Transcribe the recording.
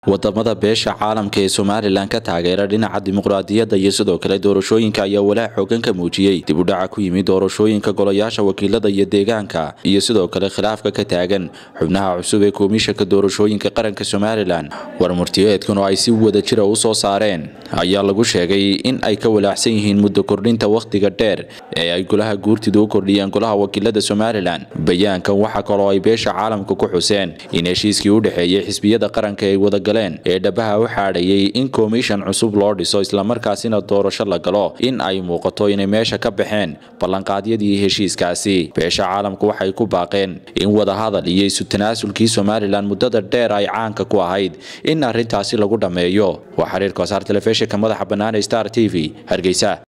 wadamada beesha caalamka ee somalilan ka taageera dhinaca dimuqraadiyadda iyo sidoo kale doorashooyinka ayaa walaac xoogan ka muujiyey dib u dhaca ku yimid doorashooyinka golayaasha wakiilada iyo deegaanka iyo sidoo kale khilaafka ka taagan xubnaha cusub ee komishanka doorashooyinka qaranka somalilan war murtiyeedkan oo ay si wada jira u soo saareen ayaa lagu sheegay in ay ka walaacsan yihiin muddo kordhinta wakhtiga dheer ee ay golaha guurtidu u kordhiyeen golaha wakiilada somalilan bayaankan waxaa kaloo ay beesha caalamka ku xuseen in heshiiskii u dhexeeyey xisbiyada qaranka ay wadagaleen ee dhabaha u xaadhayay in komishan cusub loo dhiso islamarkaasina doorasho la galo in ay muuqato inay meesha ka baxeen ballanqaadyadii heshiiskaasi beesha caalamku waxay ku baaqeen in wadahadal iyo isu tanaasulkii somalilan muddada dheer ay caanka ku ahayd in arrintaasi lagu dhammeeyo waa xiriirka wasaar telefishinka madaxa bannaan ee star t v hargeysa